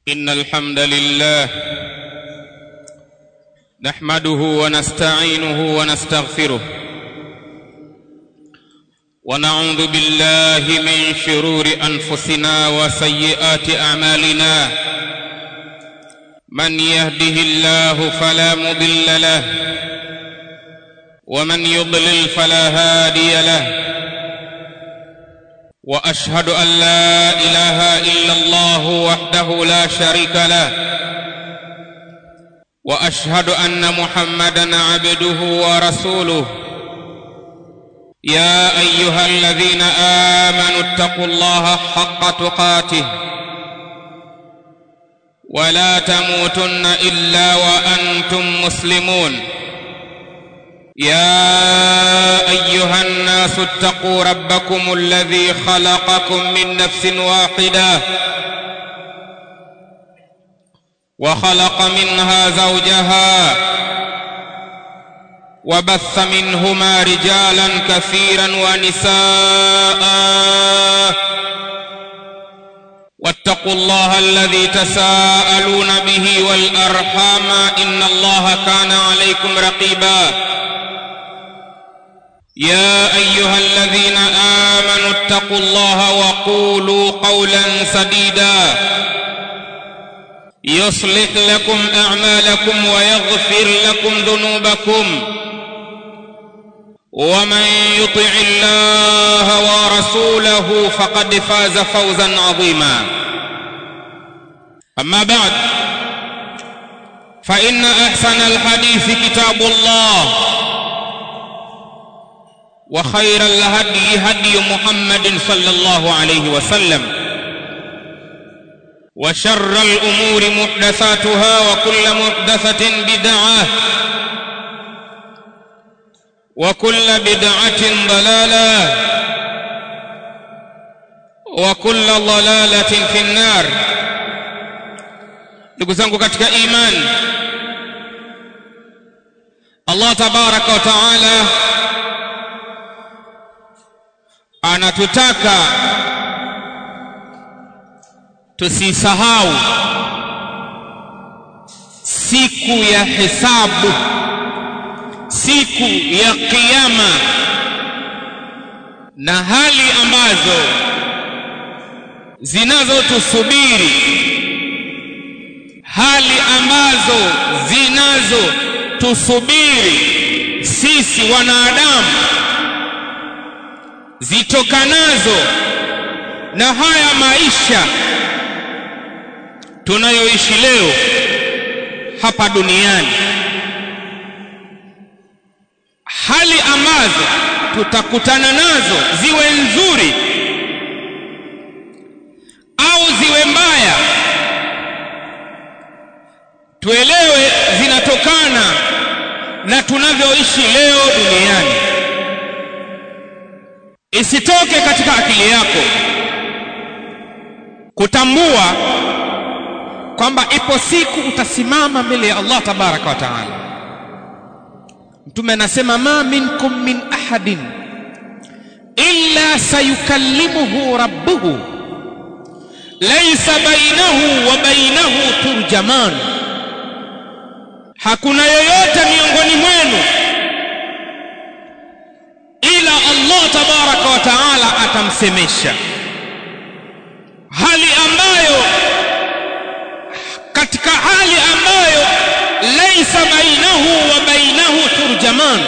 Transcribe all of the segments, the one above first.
إن الحمد لله نحمده ونستعينه ونستغفره ونعوذ بالله من شرور أنفسنا وسيئات أعمالنا من يهده الله فلا مضل له ومن يضلل فلا هادي له واشهد ان لا اله الا الله وحده لا شريك له واشهد ان محمدا عبده ورسوله يا ايها الذين امنوا اتقوا الله حق تقاته ولا تموتن الا وانتم مسلمون يا ايها الناس اتقوا ربكم الذي خلقكم من نفس واحده وخلق منها زوجها وبث منهما رجالا كثيرا ونساء واتقوا الله الذي تساءلون به والارحام ان الله كان عليكم رقيبا يا ايها الذين امنوا اتقوا الله وقولوا قولا سديدا يصلح لكم اعمالكم ويغفر لكم ذنوبكم ومن يطع الله ورسوله فقد فاز فوزا عظيما اما بعد فان احسن الحديث كتاب الله وخير الهدي هدي محمد صلى الله عليه وسلم وشر الامور محدثاتها وكل محدثه بدعه وكل بدعه ضلاله وكل ضلاله في النار ndugu zangu katika imani Allah tabaraka wa taala anatutaka tusisahau siku ya hisabu siku ya kiyama na hali ambazo zinazotusubiri hali ambazo zinazotusubiri sisi wanadamu zitokanazo na haya maisha tunayoishi leo hapa duniani hali ambazo tutakutana nazo ziwe nzuri au ziwe mbaya tuelewe zinatokana na tunavyoishi leo duniani isitoke katika akili yako kutambua kwamba ipo siku utasimama mbele ya Allah tabaraka wa taala mtume anasema ma minkum min ahadin illa sayukallimuhu rabbuhu laysa bainahu wa bainahu turjaman hakuna yoyote miongoni mwenu ila Allah tabaraka wa taala atamsemesha hali ambayo katika hali ambayo laisa bainahu wa bainahu turjaman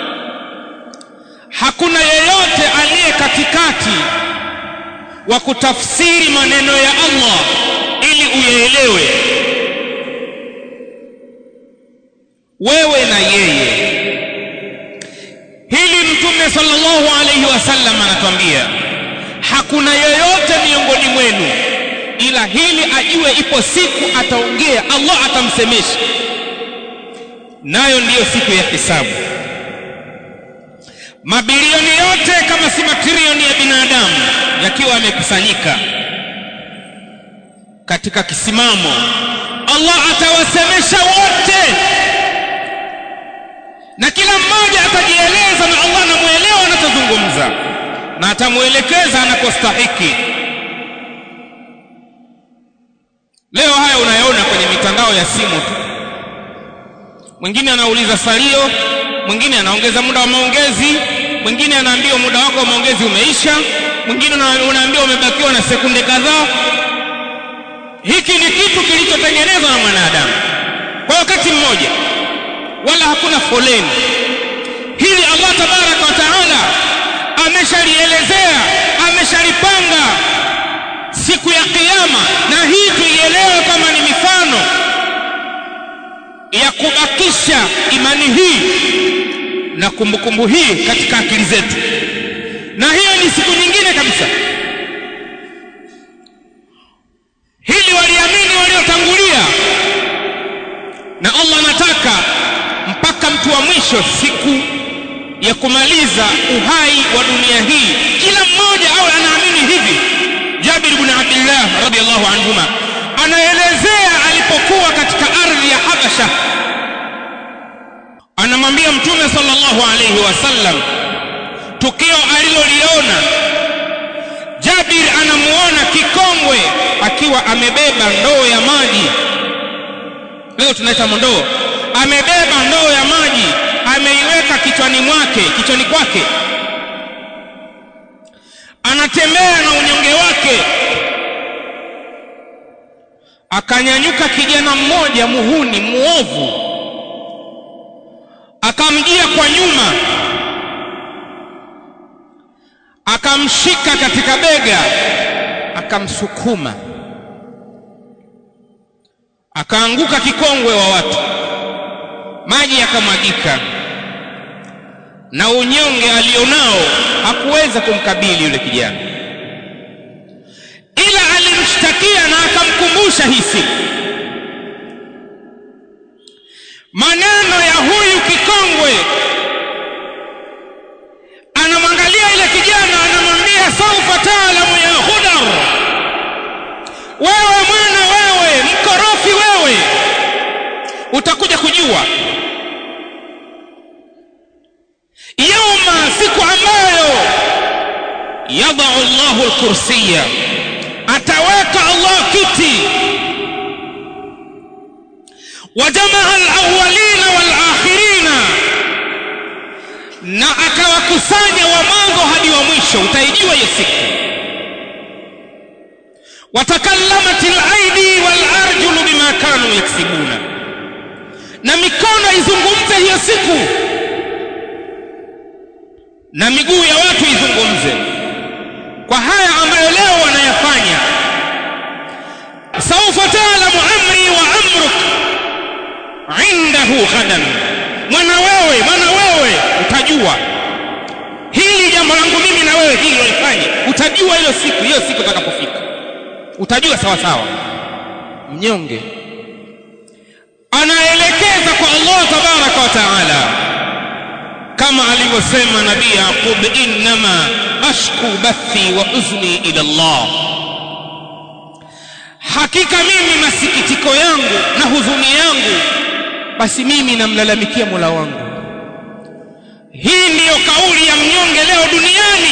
hakuna yeyote aliye katikati wa kutafsiri maneno ya Allah ili uyaelewe wewe na yeye hili mtume sallallahu alayhi wasallam anatuambia hakuna yeyote miongoni mwenu ila hili ajue ipo siku ataongea Allah atamsemesha nayo ndiyo siku ya hisabu mabilioni yote kama si matrilioni ya binadamu yakiwa yamekusanyika katika kisimamo Allah atawasemesha wote na kila mmoja atajieleza na Allah anamuelewa anachozungumza na atamwelekeza anakostahiki leo haya unayaona kwenye mitandao ya simu tu mwingine anauliza salio mwingine anaongeza muda wa maongezi mwingine anaambiwa muda wako wa maongezi umeisha mwingine unaambiwa umebakiwa na sekunde kadhaa hiki ni kitu kilichotengenezwa na mwanadamu kwa wakati mmoja wala hakuna foleni hili allah tabaraka wa taala ameshalielezea ameshalipanga siku ya kiyama na hii tuielewe kama ni mifano ya kubakisha imani hii na kumbukumbu hii katika akili zetu na hiyo ni siku nyingine kabisa hili waliamini waliotangulia na allah anataka mpaka mtu wa mwisho siku ya kumaliza uhai wa dunia hii kila mmoja awe anaamini hivi jabir bn abdillah radiallahu anhuma anaelezea alipokuwa katika ardhi ya habasha anamwambia mtume sallallahu alayhi wasallam tukio aliloliona jabir anamuona kikongwe akiwa amebeba ndoo ya maji leo tunaita ndoo amebeba ndoo ya maji ameiweka kichwani mwake kichwani kwake anatembea na unyonge wake akanyanyuka kijana mmoja muhuni muovu akamjia kwa nyuma akamshika katika bega akamsukuma akaanguka kikongwe wa watu maji yakamwagika na unyonge alionao hakuweza kumkabili yule kijana ila alimshtakia na akamkumbusha hii siku maneno ya huyu kikongwe anamwangalia ile kijana anamwambia saufa taalamu ya hudar wewe mwana wewe mkorofi wewe utakuja kujua yauma siku ambayo yadau llahu lkursiya ataweka allah kiti wajamaa alawalina walakhirina na akawakusanya wa mwanzo hadi wa mwisho utaijua hiyo siku watakallamat alaidi walarjulu bima kanu yaksibuna na mikono izungumze hiyo siku na miguu ya watu izungumze kwa haya ambayo leo wanayafanya saufa taalamu amri wa amruk indahu ghadan mwana wewe mwana wewe utajua hili jambo langu mimi na wewe hili walifanya utajua hilo siku hiyo siku utakapofika utajua sawa sawa mnyonge anaelekeza kwa Allah tabaraka wa taala kama alivyosema nabii Yaqub innama ashku bathi wa uzni ila Allah hakika mimi masikitiko yangu na huzuni yangu basi mimi namlalamikia Mola wangu hii ndiyo kauli ya mnyonge leo duniani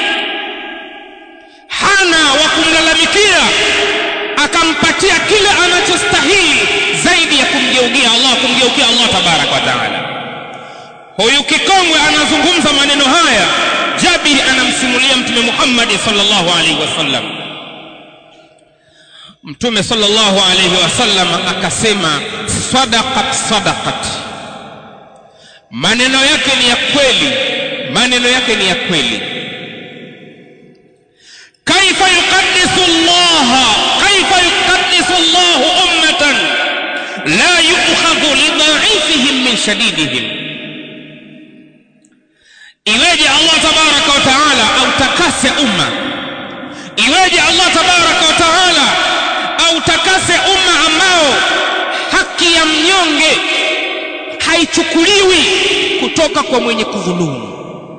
hana wa kumlalamikia akampatia kile anachostahili zaidi ya kumgeukia Allah kumgeukia Allah tabaraka wa taala huyu kikongwe anazungumza maneno haya Jabiri anamsimulia mtume Muhammad sallallahu alaihi wasallam mtume sallallahu alaihi wasallam akasema sadaqat sadaqat maneno yake ni ya kweli maneno yake ni ya kweli kaifa yuqaddisu Allah kaifa yuqaddisu Allah ummatan la yu'khadhu lidha'ifihim min shadidihim iweje Allah tabaraka wa taala autakase umma iweje Allah tabaraka wa taala autakase umma ambao haki ya mnyonge haichukuliwi kutoka kwa mwenye kudhulumu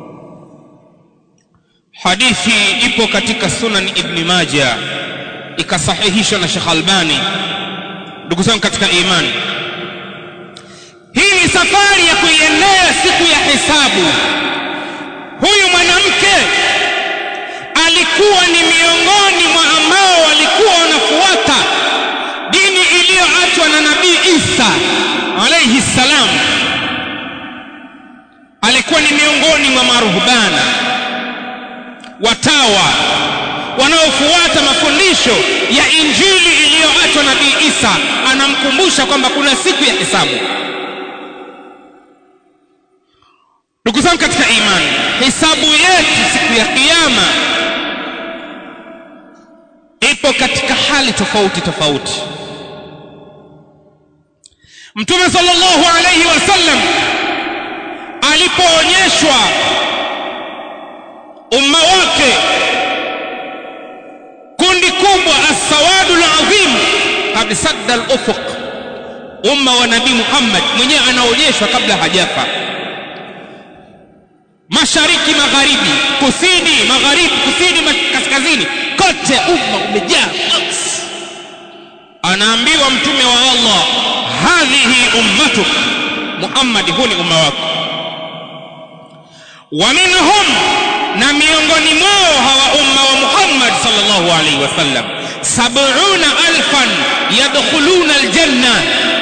hadithi ipo katika sunan ibn majah ikasahihishwa na Sheikh Albani ndugu zangu katika imani hii ni safari ya kuiendea siku ya hisabu huyu mwanamke alikuwa ni miongoni mwa ambao walikuwa wanafuata Isa alayhi salam alikuwa ni miongoni mwa maruhbana watawa wanaofuata mafundisho ya injili iliyoachwa nabii Isa anamkumbusha kwamba kuna siku ya hisabu ndugu zangu katika imani hisabu yetu siku ya kiyama ipo katika hali tofauti tofauti mtume sallallahu alayhi wasallam alipoonyeshwa umma wake kundi kubwa as-sawadu al-azim qad sadda al-ufuq umma wa nabii Muhammad mwenyewe anaonyeshwa kabla hajafa mashariki magharibi kusini magharibi kusini kaskazini kote umma umejaa anaambiwa mtume wa Allah hadhihi ummatuk Muhammad huu ni umma wako wa minhum na miongoni mwao hawa umma wa Muhammad sallallahu alaihi wasallam sab'una alfan yadkhuluna aljanna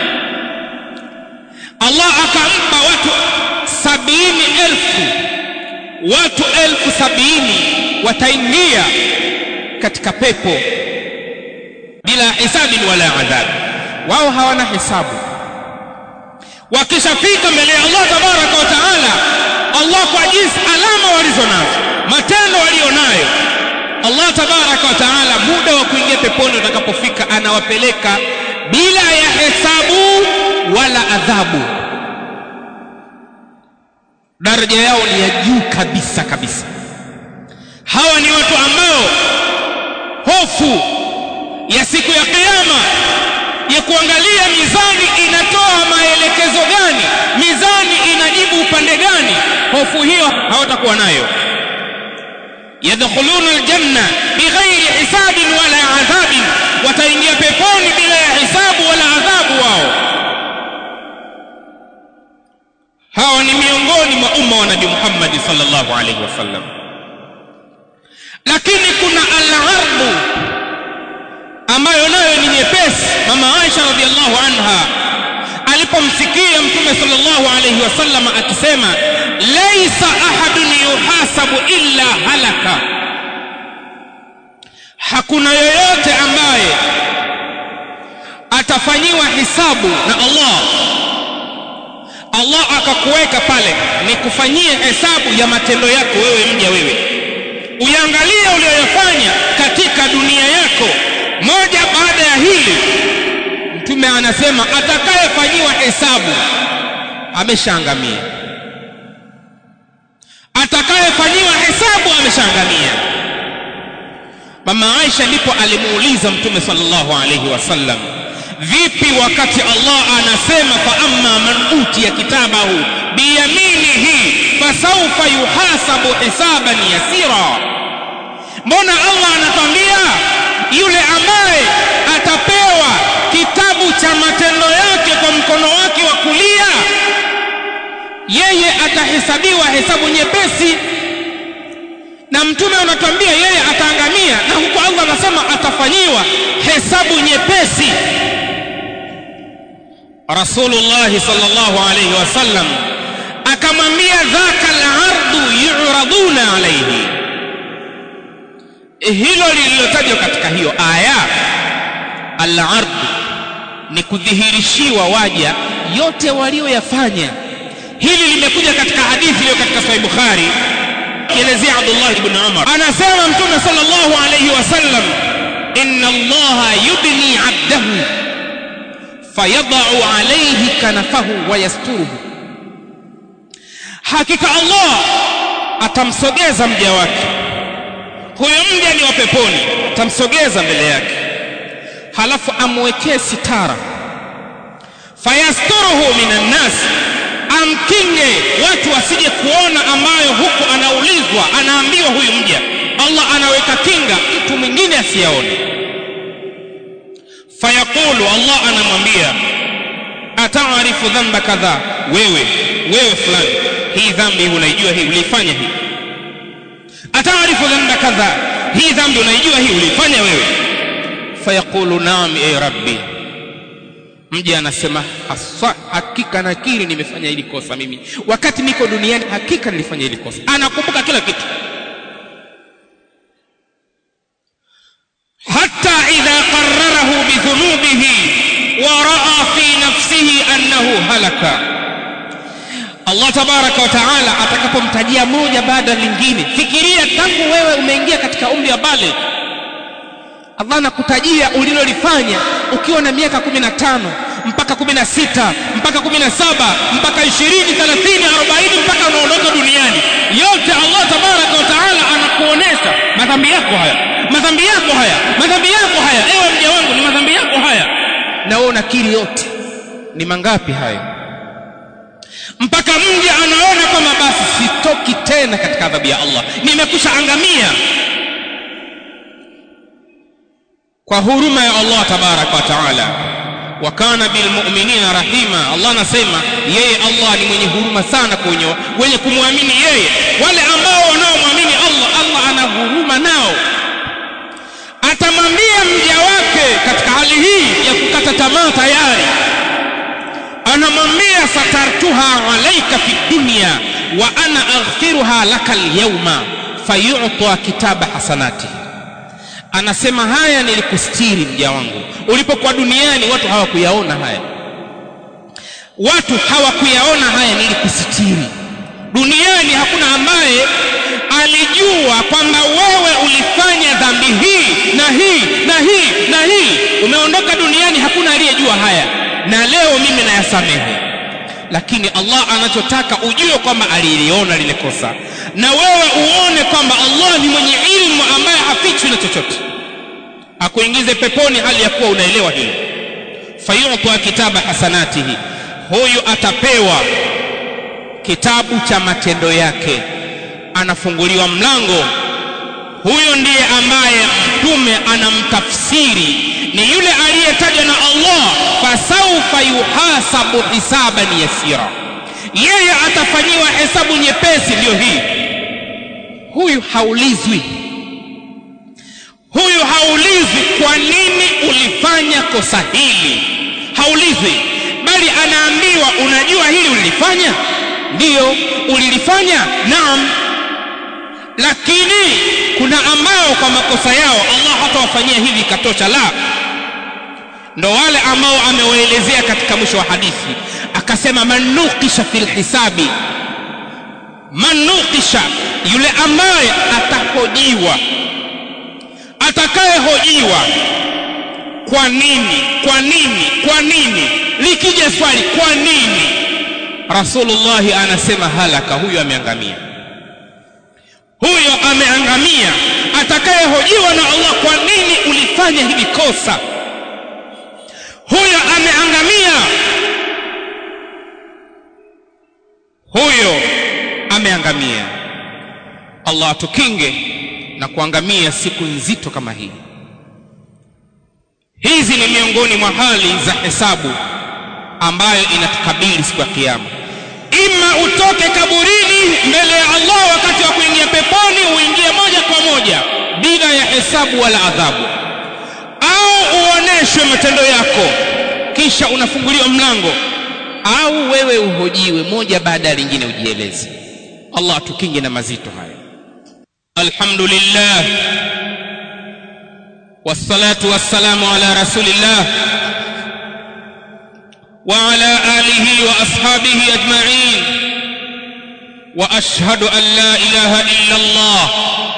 Allah akampa watu sabini elfu watu elfu sabini wataingia katika pepo bila hisabi wala adhabu wao hawana hisabu wakishafika mbele ya Allah tabaraka wa taala Allah kwa jinsi alama walizo nazo matendo walionayo Allah tabaraka wa taala muda wa kuingia peponi utakapofika anawapeleka bila ya hesabu wala adhabu daraja yao ni ya juu kabisa kabisa hawa ni watu ambao hofu ya siku ya kiyama ya kuangalia mizani inatoa maelekezo gani mizani inajibu upande gani hofu hiyo hawatakuwa nayo yadkhuluna aljanna bighairi hisabin wala adhabin wataingia peponi bila ya hisabu wala adhabu wao hawa ni miongoni mwa umma wa nabii Muhammad sallallahu alaihi wasallam lakini kuna al-ardu ambayo nayo ni nyepesi mama Aisha radhiallahu anha alipomsikia mtume sallallahu alayhi wasallam akisema laisa ahadun yuhasabu illa halaka hakuna yoyote ambaye atafanyiwa hisabu na Allah Allah akakuweka pale ni kufanyie hesabu ya matendo yako wewe mja wewe uyangalie uliyoyafanya katika dunia yako moja baada ya hili mtume anasema atakayefanyiwa hesabu ameshaangamia atakayefanyiwa hesabu ameshaangamia mama Aisha ndipo alimuuliza mtume sallallahu alayhi wasallam vipi wakati Allah anasema fa amma man utiya kitabahu biyaminihi fasawfa yuhasabu hisaban yasira mbona Allah anatwambia yule ambaye atapewa kitabu cha matendo yake kwa mkono wake wa kulia yeye atahesabiwa hesabu nyepesi na mtume anatuambia yeye ataangamia na huko Allah anasema atafanyiwa hesabu nyepesi Rasulullah sallallahu alayhi wasallam akamwambia dhaka al-ardu yu'raduna alayhi hilo lililotajwa katika hiyo aya al-ard ni kudhihirishiwa waja yote walioyafanya hili limekuja katika hadithi iliyo katika sahih bukhari kielezea Abdullah ibn Umar anasema mtume sallallahu alayhi wasallam inna allaha yudni abdahu fayadau alayhi kanafahu wa yasturuhu hakika Allah atamsogeza mja wake huyo mja ni wa peponi atamsogeza mbele yake halafu amwekee sitara fayasturuhu minan nas amkinge watu wasije kuona ambayo huku anaulizwa anaambiwa huyu mja Allah anaweka kinga mtu mwingine asiyaone fayaqulu Allah anamwambia ataarifu dhanba kadha wewe wewe fulani hii dhambi unaijua hii uliifanya hii ataarifu dhanba kadha hii dhambi unaijua hii uliifanya wewe fayaqulu naam e rabbi mja anasema haswa hakika nakiri nimefanya hili kosa mimi wakati niko duniani hakika nilifanya hili kosa anakumbuka kila kitu hata idha qararahu bidhunubihi wa raa fi nafsihi annahu halaka allah tabaraka wa taala atakapomtajia moja baada ya lingine fikiria tangu wewe umeingia katika umri wa baligh allah anakutajia ulilolifanya ukiwa na miaka kumi na tano mpaka kumi na sita mpaka kumi na saba mpaka ishirini thelathini arobaini mpaka unaondoka duniani yote allah tabaraka wa taala anakuonesha madhambi yako haya madhambi yako haya madhambi yako haya ewe mja wangu ni madhambi yako haya na wewe unakiri yote ni mangapi haya mpaka mja anaona kwamba basi sitoki tena katika adhabu ya allah nimekusha angamia kwa huruma ya allah tabaraka wa taala wa kana bilmuminina rahima allah anasema yeye allah ni mwenye huruma sana kwenye wenye kumwamini yeye wale ambao wanaomwamini allah allah ana huruma nao atamwambia mja wake katika hali hii ya kukata tamaa tayari anamwambia satartuha alaika fi dunya wa ana aghfiruha laka lyauma fayuta kitaba hasanatihi anasema haya nilikustiri mja wangu ulipokuwa duniani watu hawakuyaona haya watu hawakuyaona haya nilikusitiri duniani hakuna ambaye alijua kwamba wewe ulifanya dhambi hii na hii na hii na hii umeondoka duniani hakuna aliyejua haya na leo mimi nayasamehe lakini allah anachotaka ujue kwamba aliliona lile kosa na wewe uone kwamba allah ni mwenye ilmu ambaye hafichwi na chochote akuingize peponi hali ya kuwa unaelewa hilo fayuta kitaba hasanatihi huyu atapewa kitabu cha matendo yake anafunguliwa mlango huyo ndiye ambaye mtume anamtafsiri ni yule aliyetajwa na allah fasaufa yuhasabu hisaban yasira yeye atafanyiwa hesabu nyepesi ndiyo hii huyu haulizwi huyu haulizwi kwa nini ulifanya kosa hili haulizwi bali anaambiwa unajua hili ulilifanya ndiyo ulilifanya naam lakini kuna ambao kwa makosa yao allah hatawafanyia hivi ikatosha la ndo wale ambao amewaelezea katika mwisho wa hadithi akasema man nukisha fi lhisabi man nukisha yule ambaye atahojiwa atakayehojiwa kwa nini kwa nini kwa nini likija swali kwa nini rasulullahi anasema halaka huyo ameangamia huyo ameangamia atakayehojiwa na allah kwa nini ulifanya hili kosa huyo ameangamia huyo ameangamia allah atukinge na kuangamia siku nzito kama hii hizi ni miongoni mwa hali za hesabu ambayo inatukabili siku ya kiyama ima utoke kaburini mbele ya allah wakati wa kuingia peponi uingie moja kwa moja bila ya hesabu wala adhabu au uoneshwe matendo yako kisha unafunguliwa mlango au wewe uhojiwe moja baada ya lingine ujieleze allah atukinge na mazito haya alhamdulillah wassalatu wassalamu ala rasulillah وعلى آله وأصحابه أجمعين وأشهد أن لا إله إلا الله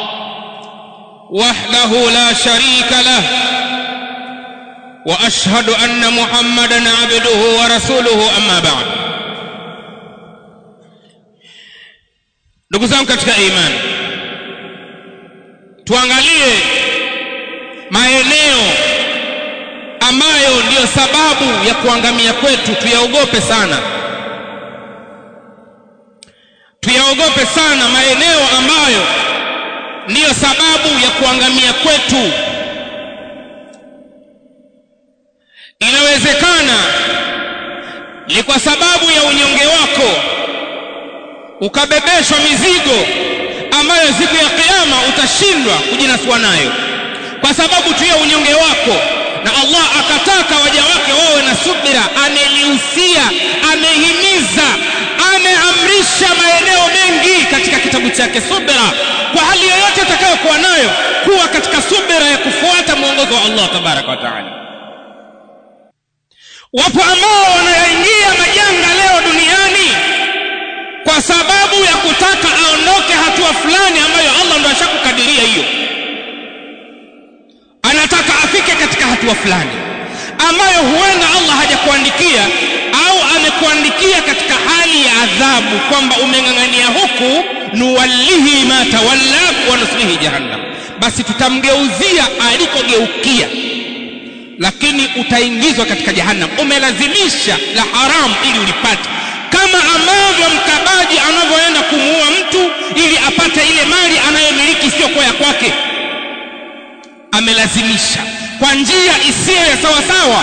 وحده لا شريك له وأشهد أن محمدا عبده ورسوله أما بعد ndugu zangu katika imani tuangalie maeneo ambayo ndiyo sababu ya kuangamia kwetu tuyaogope sana tuyaogope sana maeneo ambayo ndiyo sababu ya kuangamia kwetu inawezekana ni kwa sababu ya unyonge wako ukabebeshwa mizigo ambayo siku ya kiyama utashindwa kujinasua nayo kwa sababu tu ya unyonge wako na allah akataka waja wake wawe na subira yake subira kwa hali yoyote atakayokuwa nayo kuwa katika subira ya kufuata mwongozo wa Allah tabaraka wa taala wapo ambao wanayaingia majanga leo duniani kwa sababu ya kutaka aondoke hatua fulani ambayo Allah ndo ashakukadiria hiyo anataka afike katika hatua fulani ambayo huenda Allah hajakuandikia au amekuandikia katika hali ya adhabu kwamba umeng'ang'ania huku nuwallihi ma tawalla wa nuslihi jahannam basi tutamgeuzia alikogeukia lakini utaingizwa katika jahannam umelazimisha la haramu ili ulipate kama ambavyo mkabaji anavyoenda kumuua mtu ili apate ile mali anayomiliki sio ya kwake amelazimisha kwa njia isiyo ya sawasawa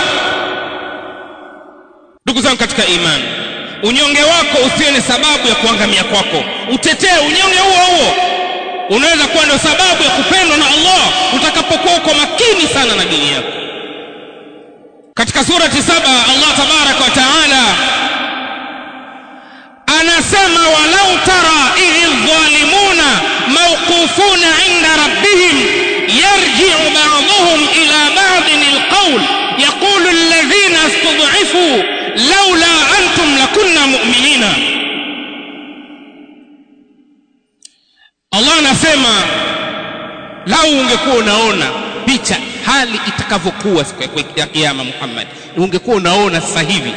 ndugu zangu katika imani unyonge wako usiwe ni sababu ya kuangamia kwako utetee unyonge huo huo unaweza kuwa ndio sababu ya kupendwa na Allah utakapokuwa uko makini sana na dini yako katika surati saba Allah tabaraka wa taala anasema walau tara idh dhalimuna mawqufuna inda rabbihim yarji'u ba'dhum ila ba'din alqawl yaqulu alladhina istud'ifu laula antum lakunna mu'minina Allah anasema lau ungekuwa unaona picha hali itakavyokuwa siku ya kiyama Muhammad ungekuwa unaona sasa hivi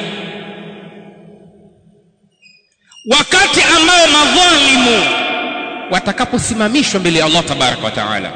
wakati ambao madhalimu watakaposimamishwa mbele ya Allah tabaraka wa taala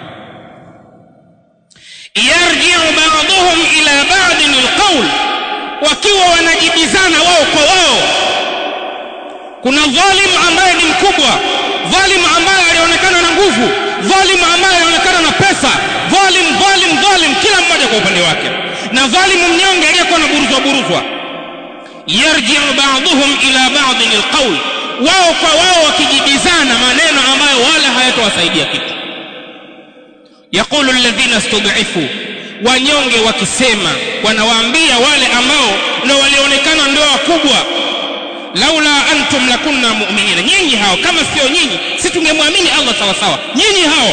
yarji'u ba'dhum ila ba'din alqawl wakiwa wanajibizana wao kwa wao kuna dhalimu ambaye ni mkubwa dhalimu ambaye alionekana na nguvu dhalimu ambaye alionekana na pesa dhalim dhalim dhalim kila mmoja kwa upande wake na dhalimu mnyonge aliyekuwa na buruzwa buruzwa yarji'u ba'dhum ila ba'din alqawl wao kwa wao wakijibizana maneno ambayo wala hayatowasaidia kitu yaqulu alladhina istud'ifu wanyonge wakisema wanawaambia wale ambao ndio walionekana ndio wakubwa laula antum lakunna mu'minina nyinyi hao kama sio nyinyi si tungemwamini Allah sawa sawa nyinyi hao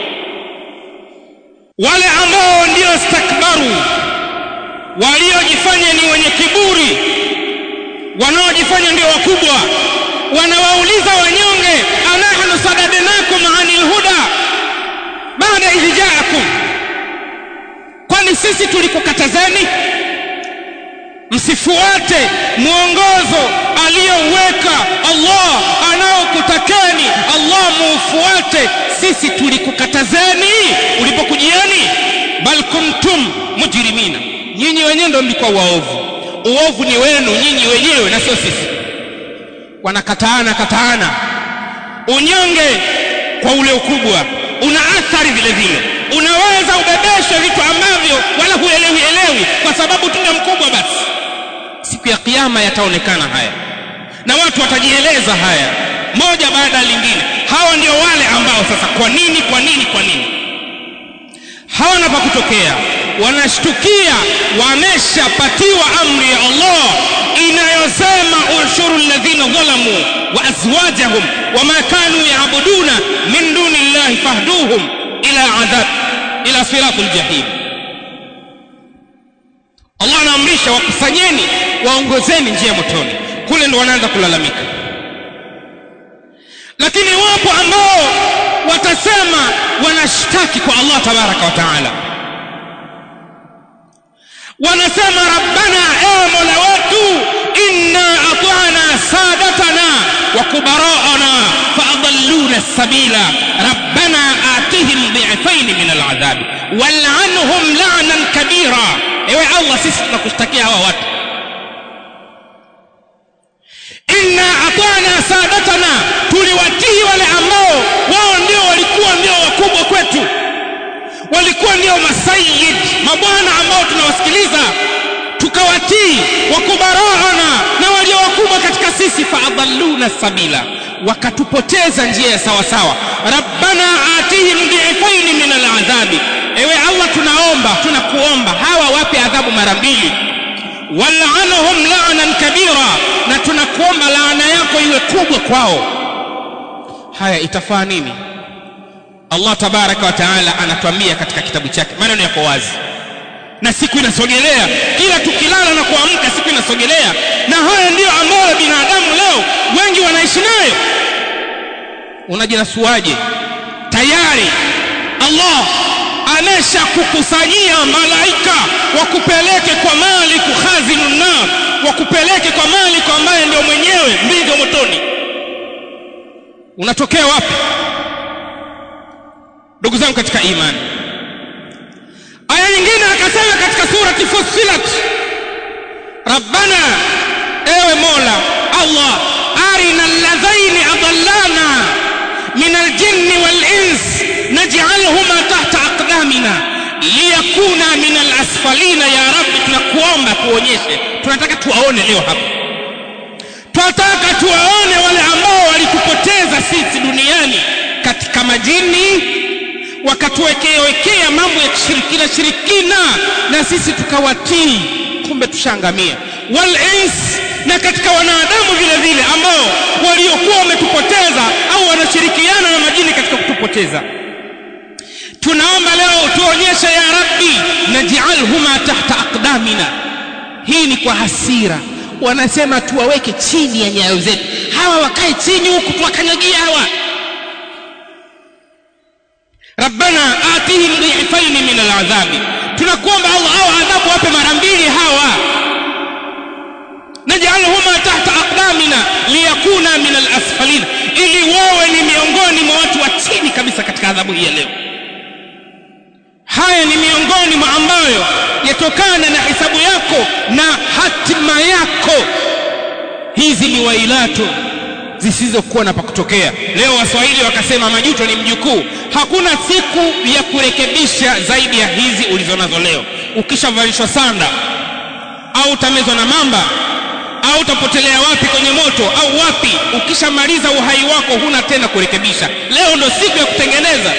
wale ambao ndio stakbaru waliojifanya ni wenye kiburi wanaojifanya ndio wakubwa wanawauliza wanyonge anahnu sadadnakum anil huda baada idh ja'akum kwani sisi tulikukatazeni msifuate mwongozo aliyoweka Allah anaokutakeni Allah muufuate sisi tulikukatazeni ulipokujieni bal kuntum mujrimina nyinyi wenyewe ndio mlikuwa waovu uovu ni wenu nyinyi wenyewe na sio sisi wanakataana kataana unyonge kwa ule ukubwa una athari vile vile unaweza ubebeshwe vitu ambavyo wala huelewi elewi kwa sababu tuna mkubwa basi siku ya kiyama yataonekana haya na watu watajieleza haya moja baada ya lingine hawa ndio wale ambao sasa kwa nini kwa nini kwa nini hawana pa kutokea wanashtukia wameshapatiwa amri ya Allah inayosema ushuru alladhina dhalamu wa azwajahum wama kanu yaabuduna min duni llahi fahduhum ila adhab ila siratul jahim Allah anaamrisha wakusanyeni waongozeni njia motoni kule ndo wanaanza kulalamika lakini wapo ambao watasema wanashtaki kwa Allah tabaraka wa taala wanasema rabbana ewe mola wetu inna atana sadatana wa kubaraana faadalluna sabila rabbana atihim dhifain min aladhabi wal'anhum la'nan kabira ewe allah sisi tunakushtakia hawa watu inna atana sadatana tuliwatii wale ambao wao ndio walikuwa ndio wakubwa kwetu walikuwa ndio masayid mabwana ambao tunawasikiliza tukawatii wakubaraana na walio wakubwa katika sisi faadalluna sabila wakatupoteza njia ya sawa sawa rabbana atihim dhifaini min aladhabi ewe allah tunaomba tunakuomba hawa wape adhabu mara mbili wal'anhum la'nan kabira na tunakuomba laana yako iwe kubwa kwao haya itafaa nini Allah tabaraka wa taala anatuambia katika kitabu chake maneno yako wazi na siku inasogelea kila tukilala na kuamka siku inasogelea na haya ndiyo ambayo binadamu leo wengi wanaishi nayo unajinasuaje tayari Allah amesha kukusanyia malaika wakupeleke kwa maliku khazinun nar wakupeleke kwa maliku ambaye ndio mwenyewe mbigo motoni unatokea wapi ndugu zangu katika imani aya nyingine akasema katika surati fussilat rabbana ewe mola allah arina alladhaini adallana min aljinni walins naj'alhuma tahta aqdamina liyakuna min alasfalina ya rabbi tunakuomba tuonyeshe tunataka tuwaone leo hapa tunataka tuwaone wale ambao walitupoteza sisi duniani katika majini wakatuwekea wekea mambo ya kishirikina shirikina na sisi tukawatii kumbe tushaangamia wal ins na katika wanadamu vile vile ambao waliokuwa wametupoteza au wanashirikiana na majini katika kutupoteza tunaomba leo tuonyeshe ya rabbi naj'alhuma tahta aqdamina hii ni kwa hasira wanasema tuwaweke chini ya nyayo zetu hawa wakae chini huku tuwakanyagia hawa rabbana atihim dhifaini min aladhabi tunakuomba allah au adhabu wape mara mbili hawa najalhuma tahta aqdamina liyakuna min alasfalina ili wawe ni miongoni mwa watu wa chini kabisa katika adhabu hii ya leo haya ni miongoni mwa ambayo yatokana na hisabu yako na hatima yako hizi ni wailato zisizokuwa na pakutokea leo waswahili wakasema majuto ni mjukuu hakuna siku ya kurekebisha zaidi ya hizi ulizonazo leo ukishavalishwa sanda au utamezwa na mamba au utapotelea wapi kwenye moto au wapi ukishamaliza uhai wako huna tena kurekebisha leo ndo siku ya kutengeneza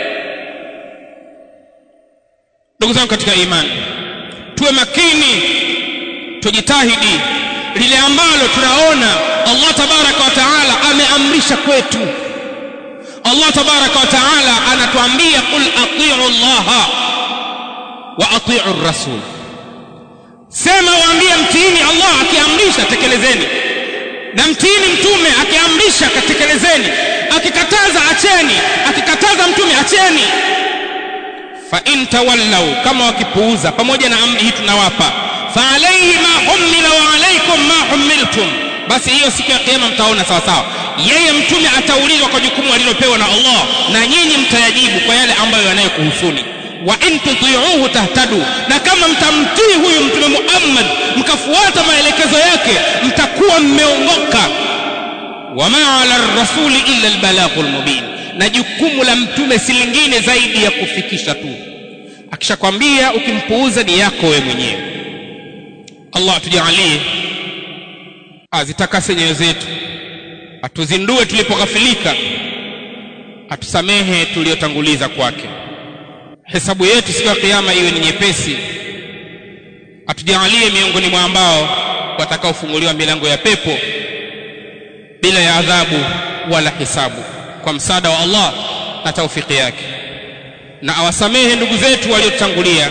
ndugu zangu katika imani tuwe makini tujitahidi lile ambalo tunaona Allah tabaraka wa taala ameamrisha kwetu Allah tabaraka wa taala anatuambia qul atiu Allah wa atiu rasul sema waambie mtiini Allah akiamrisha tekelezeni na mtiini mtume akiamrisha katekelezeni akikataza acheni akikataza mtume acheni fa in tawallau kama wakipuuza pamoja na amri hii tunawapa fa alayhi ma humila wa alaykum ma humiltum basi hiyo siku ya kiyama mtaona sawa sawa yeye mtume ataulizwa kwa jukumu alilopewa na Allah na nyinyi mtayajibu kwa yale ambayo yanayokuhusuni wa in tuti'uhu tahtadu na kama mtamtii huyu mtume Muhammad mkafuata maelekezo yake mtakuwa mmeongoka wama ala rasuli illa albalaghul mubin na jukumu la mtume si lingine zaidi ya kufikisha tu akishakwambia ukimpuuza ni yako wewe mwenyewe Allah tujalie azitakase nyoyo zetu atuzindue tulipoghafilika atusamehe tuliyotanguliza kwake hesabu yetu siku ya kiyama iwe ni nyepesi atujalie miongoni mwa ambao watakaofunguliwa milango ya pepo bila ya adhabu wala hisabu kwa msaada wa Allah na taufiki yake na awasamehe ndugu zetu waliotangulia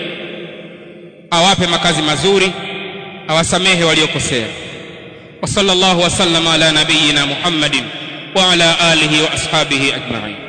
awape makazi mazuri awasamehe waliokosea wa sallallahu wasallama ala nabiyyina muhammadin wa ala alihi wa ashabihi ajma'in